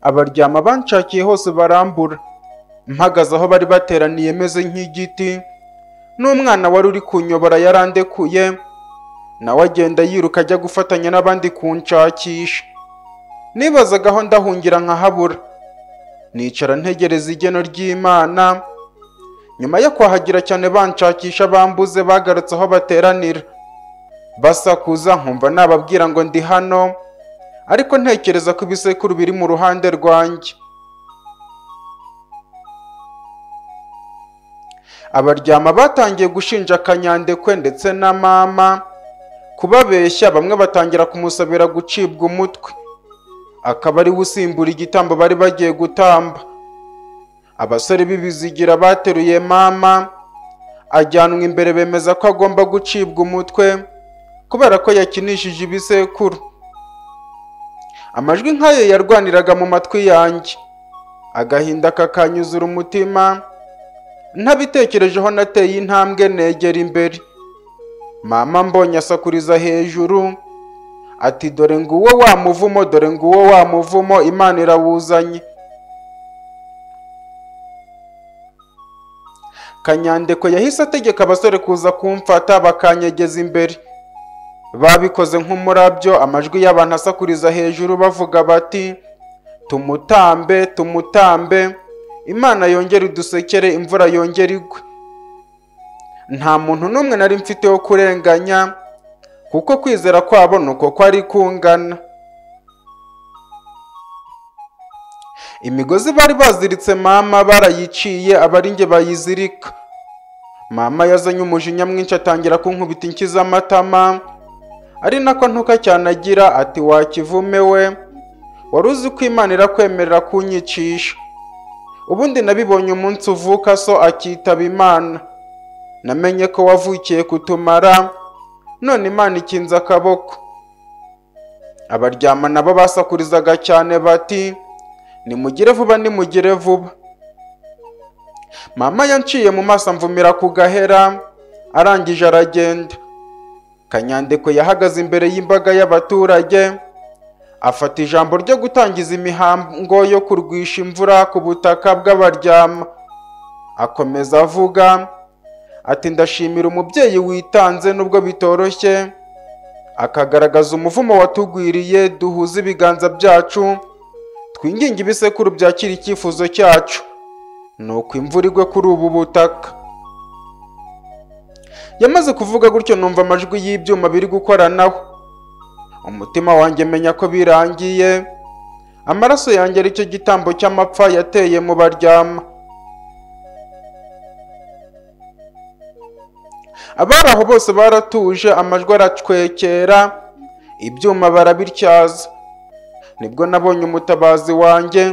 abaryama banshakiye hose barambura mpagaze aho bari bateraniye meze nk'igiti n'umwana wari uri kunyobora yarandekuye nawe agenda yiruka ajya gufatanya n'abandi kunshakisha nibazaga aho ndahungira nkahabura nicara ntegereza igeno ry'imana nyuma yo kwahagira cyane banshakisha bambuze bagarutse aho bateranira basakuza nkumva nababwira ngo ndi hano ariko ntekereza ko ibisekuru biri mu ruhande rwanjye abaryama batangiye gushinja kanyandekwe ndetse na mama kubabeshya bamwe batangira kumusabira gucibwa umutwe akaba ari we usimbura igitambo bari bagiye gutamba abasore b'ibizigira bateruye mama ajyanwa imbere bemeza ko agomba gucibwa umutwe kubera ko yakinishije ibisekuru amajwi nk'ayo yarwaniraga mu matwi yanjye agahinda kakanyuzura umutima ntabitekerejeho nateye intambwe negera imbere mama mbonye asakuriza hejuru ati dore nguwo wa muvumo dore nguwo wa muvumo imana irawuzanye kanyandeko yahise ategeka abasore kuza kumfata bakanyegeza imbere babikoze nk'umurabyo amajwi y'abantu asakuriza hejuru bavuga bati tumutambe tumutambe imana yongere idusekere imvura yongere igwe nta muntu n'umwe nari mfite wo kurenganya kuko kwizera kwabo ni uko kwari kungana imigozi bari baziritse mama barayiciye abaringe bayizirika mama yazanye umujinya mwinshi atangira kunkubita inkiza amatama ari nako ntuka cyane agira ati wakivume we wari uzi ko imana irakwemerera kunyicisha ubundi nabibonye umunsi uvuka so akitaba imana namenye ko wavukiye kutumara none imana ikinze akaboko abaryama nabo basakurizaga cyane bati nimugire vuba nimugire vuba mama yanciye mu maso amvumira ku gahera arangije aragenda kanyandeko yahagaze imbere y'imbaga y'abaturage afata ijambo ryo gutangiza imihango yo kurwisha imvura ku butaka bw'abaryama akomeza avuga ati ndashimira umubyeyi witanze nubwo bitoroshye akagaragaza umuvumo watugwiriye duhuze ibiganza byacu twinginge ibisekuru byakira icyifuzo cyacu ni uko imvura igwe kuri ubu butaka yamaze kuvuga gutyo numva amajwi y'ibyuma biri gukoranaho umutima wanjye menya ko birangiye amaraso yanjye aricyo gitambo cy'amapfa yateye mu baryama abari aho bose baratuje amajwi aracwekera ibyuma barabityaza nibwo nabonye umutabazi wanjye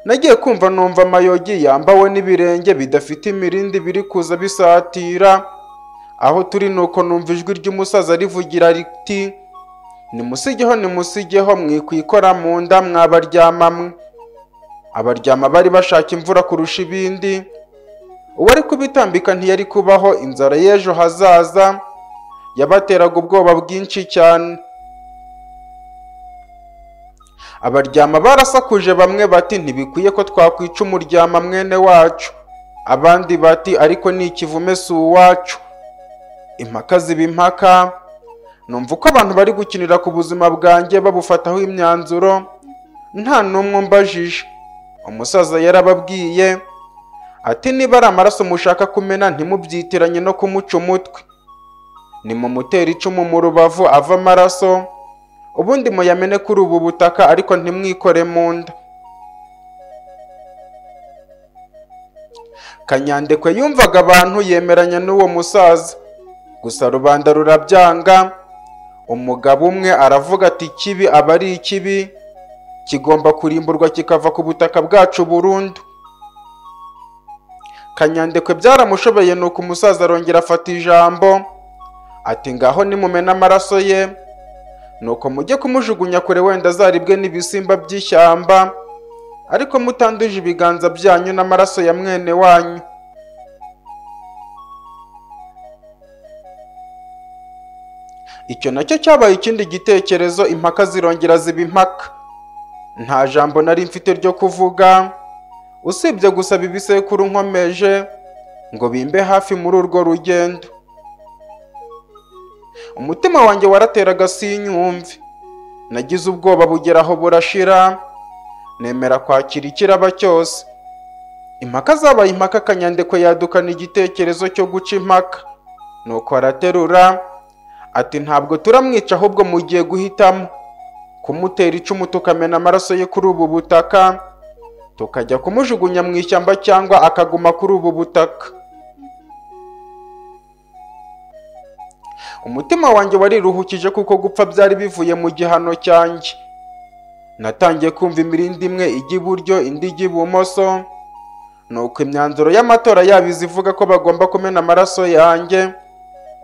nagiye kumva numva amayogi yambawe n'ibirenge bidafite imirindi biri kuza bisatira aho turi nuko numva ijwi ry'umusaza rivugira riti nimusigeho nimusigeho mwikwikora mu nda mwabaryamamwe abaryama bari bashaka imvura kurusha ibindi uwari kubitambika ntiyari kubaho inzara y'ejo hazaza yabateraga ubwoba bwinshi cyane abaryama barasakuje bamwe bati ntibikwiye ko twakwica umuryama mwene wacu abandi bati ariko ni ikivume si uwacu impaka ziba impaka numva uko abantu bari gukinira ku buzima bwanjye babufataho imyanzuro nta n'umwe umbajije umusaza yarababwiye ati niba ari amaraso mushaka kumena ntimubyitiranye no kumuca umutwe nimumutera icumu mu rubavu ava amaraso ubundi muyamene kuri ubu butaka ariko ntimwikore mu nda kanyandekwe yumvaga abantu yemeranya n'uwo musaza gusa rubanda rurabyanga umugabo umwe aravuga ati ikibi aba ari ikibi kigomba kurimburwa kikava ku butaka bwacu burundu kanyandekwe byaramushobeye nuko umusaza arongera afata ijambo ati ngaho nimumena amaraso ye nuko mujye kumujugunya kure wenda azaribwe n'ibisimba by'ishyamba ariko mutanduje ibiganza byanyu n'amaraso ya mwene wanyu icyo nacyo cyabaye ikindi gitekerezo impaka zirongera ziba impaka nta jambo nari mfite ryo kuvuga usibye gusaba ibisekuru nkomeje ngo bimbe hafi muri urwo rugendo umutima wanjye warateraga sinyumve nagize ubwoba bugera aho burashira nemera kwakira ikiraba cyose impaka zabaye impaka kanyandekwe yadukana igitekerezo cyo guca impaka nuko araterura ati ntabwo turamwica ahubwo mugiye guhitamo kumutera icumu tukamena amaraso ye kuri ubu butaka tukajya kumujugunya mu ishyamba cyangwa akaguma kuri ubu butaka umutima wanjye wariruhukije kuko gupfa byari bivuye mu gihano cyanjye natangiye kumva imirindi imwe ijya iburyo indi ijya ibumoso nuko imyanzuro y'amatora yabo iza ivuga ko bagomba kumena amaraso yanjye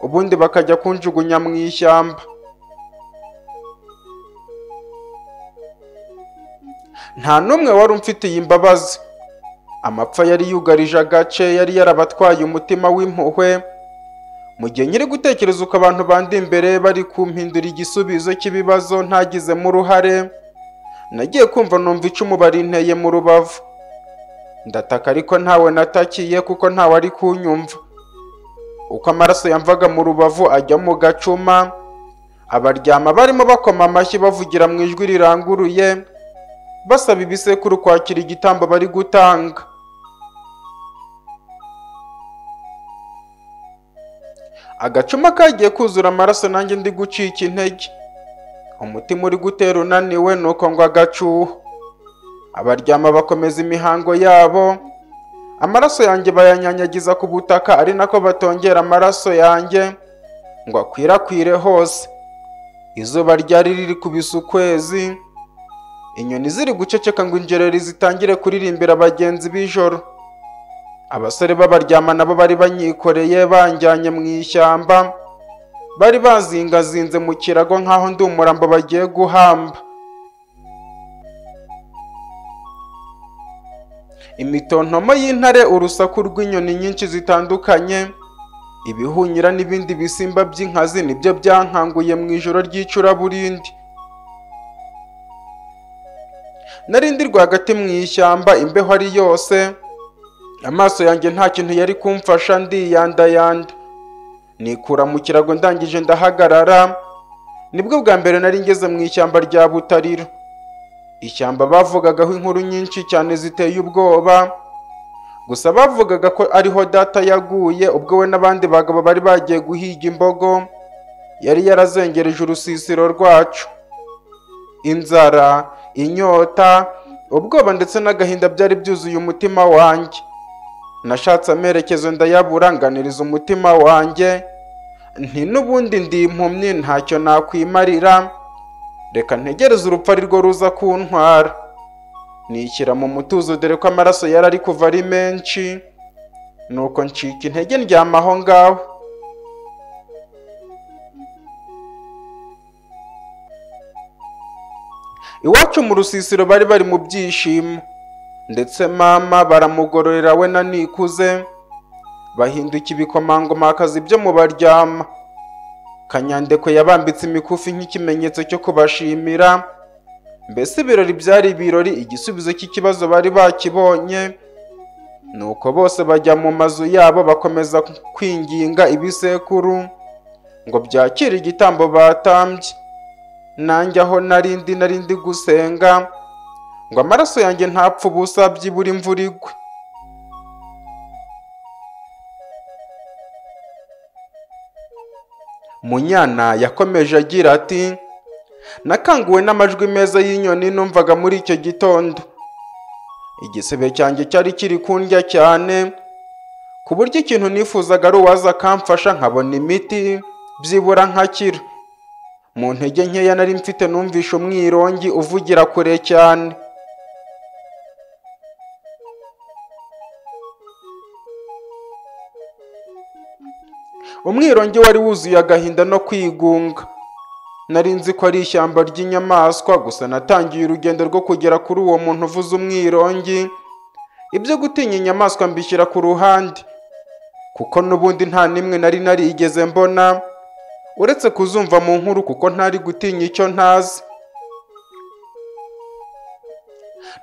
ubundi bakajya kunjugunya mu ishyamba nta n'umwe wari umfitiye imbabazi amapfa yari yugarije agace yari yarabatwaye umutima w'impuhwe mu gihe nyiri gutekereza uko abantu bandi imbere bari kumpindura igisubizo cy'ibibazo ntagizemo uruhare nagiye kumva numva icumu barinteye mu rubavu ndataka ariko ntawe natakiye kuko ntawe ari kunyumva uko amaraso yamvaga mu rubavu ajya mu gacuma abaryama barimo bakoma amashyi bavugira mu ijwi riranguruye basaba ibisekuru kwakira igitambo bari gutanga agacuma kagiye kuzura amaraso nanjye ndi gucika intege umutima uri gutera unaniwe nuko ngo agacuho abaryama bakomeza imihango yabo amaraso yanjye bayanyanyagiza ku butaka ari nako batongera amaraso yanjye ngo akwirakwire hose izuba ryari riri kubisa ukwezi inyoni ziri guceceka ngo injereri zitangire kuririmbira bagenzi b'ijoro abasore b'abaryama nabo bari banyikoreye banjyanye mu ishyamba bari bazingazinze mu kirago nk'aho ndi umurambo bagiye guhamba imitontomo y'intare urusaku rw'inyoni nyinshi zitandukanye ibihunyira n'ibindi bisimba by'inkazi nibyo byankanguye mu ijoro ry'icuraburindi narindi rwagati mu ishyamba imbeho ari yose amaso yanjye nta kintu yari kumfasha ndiyandayanda nikura mu kirago ndangije ndahagarara nibwo bwa mbere nari ngeze mu ishyamba rya butariro ishyamba bavugagaho inkuru nyinshi cyane ziteye ubwoba gusa bavugaga ko ariho data yaguye ubwo we n'abandi bagabo bari bagiye guhiga imbogo yari yarazengereje urusisiro rwacu inzara inyota ubwoba ndetse n'agahinda byari byuzuye umutima wanjye nashatse amerekezo ndayabura nganiriza umutima wanjye nti n'ubundi ndi impumyi ntacyo nakwimarira reka ntegereze urupfu ari rwo ruza kuntwara nishyira mu mutuzo dore ko amaraso yari ari kuva ari menshi nuko ncika intege ndyama aho ngaho iwacu mu rusisiro bari bari mu byishimo ndetse mama baramugororera we na nikuze bahinduka ibikomangomakazi byo mu baryama kanyandekwe yabambitse imikufi nk'ikimenyetso cyo kubashimira mbese ibirori byari ibirori igisubizo cy'ikibazo bari bakibonye nuko bose bajya mu mazu yabo bakomeza kwinginga ibisekuru ngo byakire igitambo batambye nanjye aho narindi narindi gusenga ngo amaraso yanjye ntapfe ubusa byibura imvura igwe munyana yakomeje agira ati nakanguwe n'amajwi meza y'inyoni numvaga muri icyo gitondo igisebe cyanjye cyari kiri kundya cyane ku buryo ikintu nifuzaga ari uwaza akamfasha nkabona imiti byibura nkakira mu ntege nkeya nari mfite numvisha umwirongi uvugira kure cyane umwirongi wari wuzuye agahinda no kwigunga nari nzi ko ari ishyamba ry'inyamaswa gusa natangiye urugendo rwo kugera kuri uwo muntu uvuze umwirongi ibyo gutinya inyamaswa mbishyira ku ruhande kuko n'ubundi nta n'imwe nari narigeze mbona uretse kuzumva mu nkuru kuko ntari gutinya icyo ntazi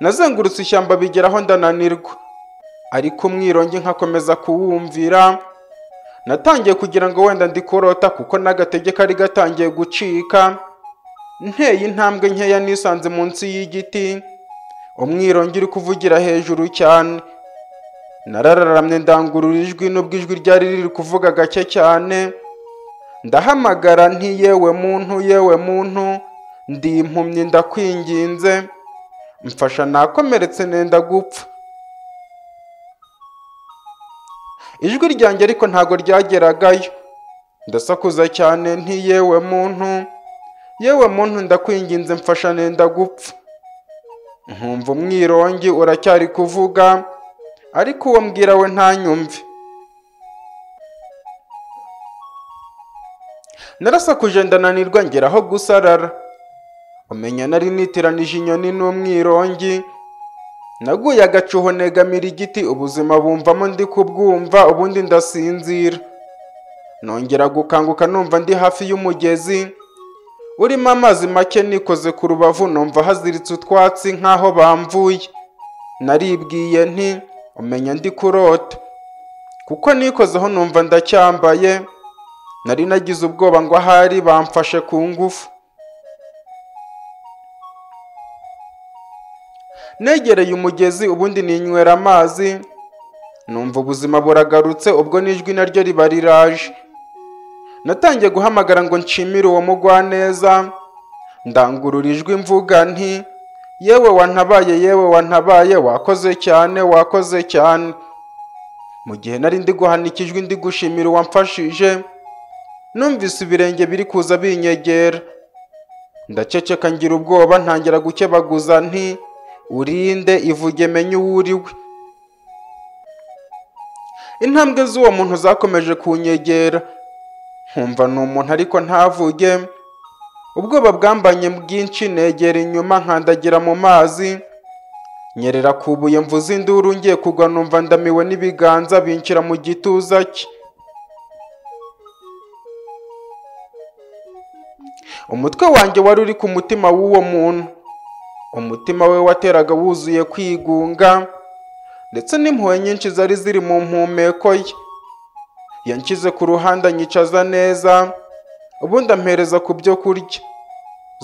nazengurutse ishyamba bigeraho ndananirwa ariko umwirongi nkakomeza kuwumvira natangiye kugira ngo wenda ndikurota kuko n'agatege kari gatangiye gucika nteye intambwe nkeya nisanze munsi y'igiti umwirongi uri kuvugira hejuru cyane narararamye ndangurura ijwi nubwo ijwi ryari riri kuvuga gake cyane ndahamagara nti yewe muntu yewe muntu ndi impumyi ndakwinginze mfasha nakomeretse nenda gupfa ijwi ryanjye ariko ntago ryageragayo ndasakuza cyane nti yewe muntu yewe muntu ndakwinginze mfasha nenda gupfa nkumva umwirongi uracyari kuvuga ariko uwo mbwira we ntanyumve narasakuje ndananirwa ngeraho gusarara umenya nari nitiranije inyoni n'umwirongi naguye agacuho negamira igiti ubuzima bumvamo ndi kubwumva ubundi ndasinzira nongera gukanguka numva ndi hafi y'umugezi urimo amazi make nikoze ku rubavu numva haziritse utwatsi nk'aho bamvuye naribwiye nti umenya ndi kurota kuko nikozeho numva ndacyambaye nari nagize ubwoba ngo ahari bamfashe ku ngufu negereye umugezi ubundi ninywera amazi numva ubuzima buragarutse ubwo n'ijwi naryo riba riraje natangiye guhamagara ngo nshimire uwo mugwaneza ndangurura ijwi mvuga nti yewe wantabaye yewe wantabaye wakoze cyane wakoze cyane mu gihe nari ndi guhanika ijwi ndi gushimira uwamfashije numvise ibirenge biri kuza binyegera ndaceceka ngira ubwoba ntangira gukebaguza nti urinde ivuge menye uwo uriwe intambwe z'uwo muntu zakomeje kunyegera nkumva ni umuntu ariko ntavuge ubwoba bwambanye bwinshi negera inyuma nkandagira mu mazi nyerera ku buye mvuze induru ngiye kugwa numva ndamiwe n'ibiganza binshyira mu gituza cye umutwe wanjye wari uri ku mutima w'uwo muntu umutima we wateraga wuzuye kwigunga ndetse n'impuhwe nyinshi zari ziri mu mpumeko ye yanshyize ku ruhande anyicaza neza ubundi ampereza ku byo kurya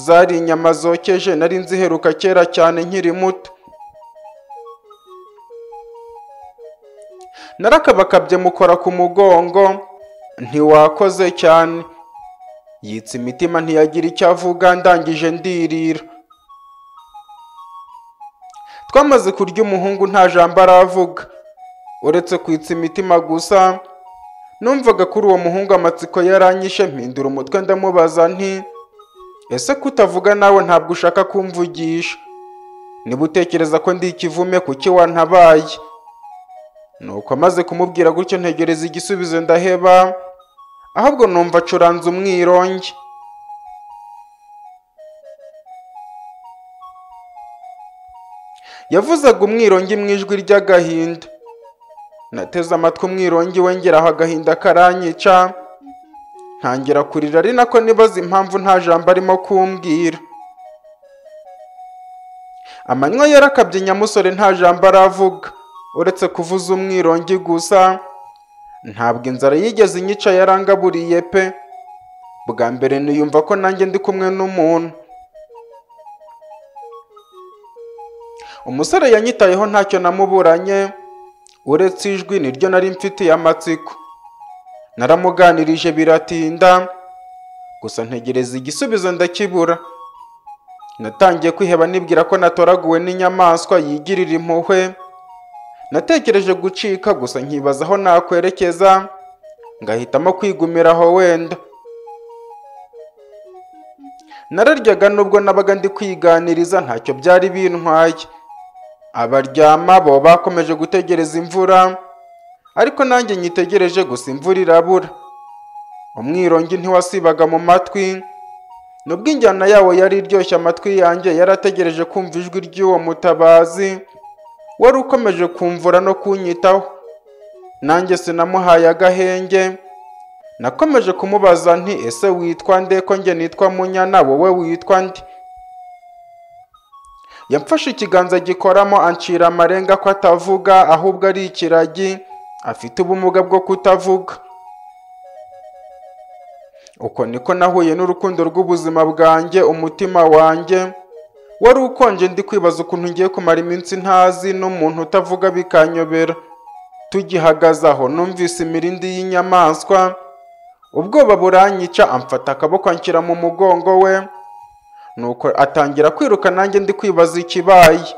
zari inyama zokeje nari nziheruka kera cyane nkiri muto narakabakabye mukora ku mugongo ntiwakoze cyane yitsa imitima ntiyagira icyo avuga ndangije ndirira twamaze kurya umuhungu nta jambo aravuga uretse kwitsa imitima gusa numvaga kuri uwo muhungu amatsiko yaranyishe mpindura umutwe ndamubaza nti ese kutavuga nawe ntabwo ushaka kumvugisha niba utekereza ko ndi ikivume kuki wantabaye nuko amaze kumubwira gutyo ntegereza igisubizo ndaheba ahubwo numva acuranze umwirongi yavuzaga umwirongi mu ijwi ry'agahinda nateze amatwi umwirongi wongeraho agahinda karanyica ntangira kurira ari nako nibaza impamvu nta jambo arimo kumbwira amanywa yarakabye nyamusore nta jambo aravuga uretse kuvuza umwirongi gusa ntabwo inzara yigeze inyica yarangaburiye pe bwa mbere niyumva ko nanjye ndi kumwe n'umuntu umusore yanyitayeho ntacyo namuburanye uretse ijwi niryo nari mfitiye amatsiko naramuganirije biratinda gusa ntegereza igisubizo ndakibura natangiye kwiheba nibwira ko natoraguwe n'inyamaswa yigirira impuhwe natekereje gucika gusa nkibaza aho nakwerekeza ngahitamo kwigumira aho wenda nararyaga nubwo nabaga ndi kwiganiriza ntacyo byari bintwaye abaryama bo bakomeje gutegereza imvura ariko nanjye nyitegereje gusa imvura irabura umwirongi ntiwasibaga mu matwi nubwo injyana yawo yari iryoshye amatwi yanjye yarategereje kumva ijwi ry'uwo mutabazi wari ukomeje kumvura no kunyitaho nanjye sinamuhaye agahenge nakomeje kumubaza nti ese witwa nde ko njye nitwa munyana wowe witwa nde yamfashe ikiganza gikoramo ancira amarenga ko atavuga ahubwo ari ikiragi afite ubumuga bwo kutavuga uko niko nahuye n'urukundo rw'ubuzima bwanjye umutima wanjye wari ukonje ndi kwibaza ukuntu ngiye kumara iminsi ntazi n'umuntu utavuga bikanyobera tugihagaze aho numvise imirindi y'inyamaswa ubwoba buranyica amfata akaboko anshyira mu mugongo we nuko atangira kwiruka nanjye ndi kwibaza ikibaye